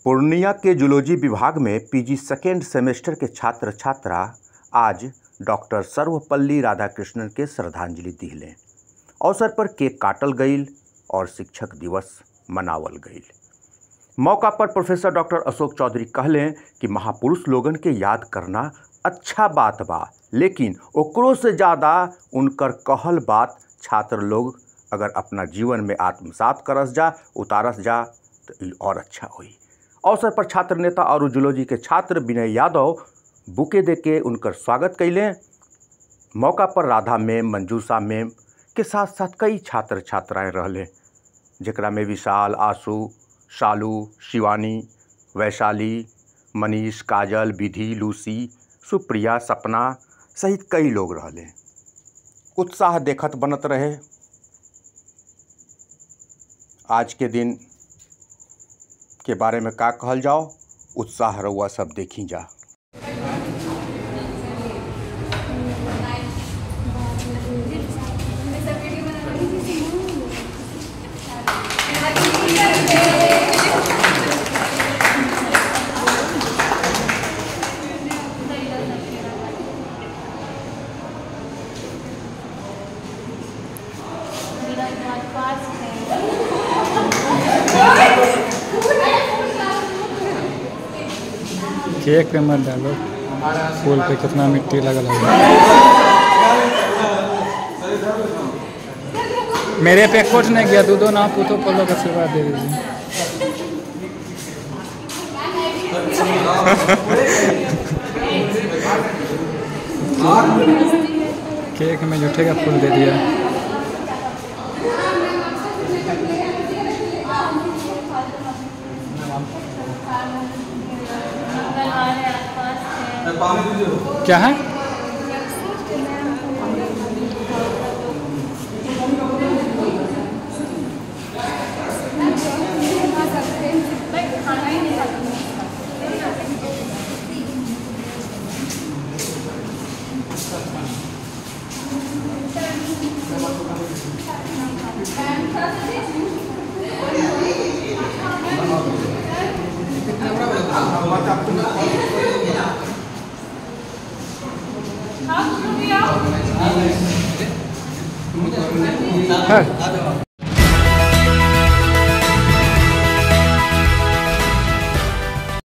पूर्णिया के जूलॉजी विभाग में पीजी सेकेंड सेमेस्टर के छात्र छात्रा आज डॉक्टर सर्वपल्ली राधाकृष्णन के श्रद्धांजलि दिहले अवसर पर केक काटल गईल और शिक्षक दिवस मनावल गईल मौका पर प्रोफेसर डॉक्टर अशोक चौधरी कहले कि महापुरुष लोगन के याद करना अच्छा बात बा लेकिन ओकरो से ज़्यादा उनकर कहल बात छात्र लोग अगर अपना जीवन में आत्मसात करस जा उतारस जा तो ई और अच्छा होई अवसर पर छात्र नेता और जूलॉजी के छात्र विनय यादव बुके दे के उनकर स्वागत कैले मौका पर राधा मैम मंजूषा मैम के साथ साथ कई छात्र छात्राएं रहले जेकरा में विशाल आशु शालू शिवानी वैशाली मनीष काजल विधि लूसी सुप्रिया सपना सहित कई लोग रहले उत्साह देखत बनत रहे आज के दिन के बारे में का कहल जाओ उत्साह रउआ सब देखी जा केक पे मत डालो फूल पे कितना मिट्टी लगल है मेरे पे कुछ नहीं गया दूधो ना पूतो पल्लो का आशीर्वाद दे दीजिए केक में जूठे का फूल दे दिया क्या है है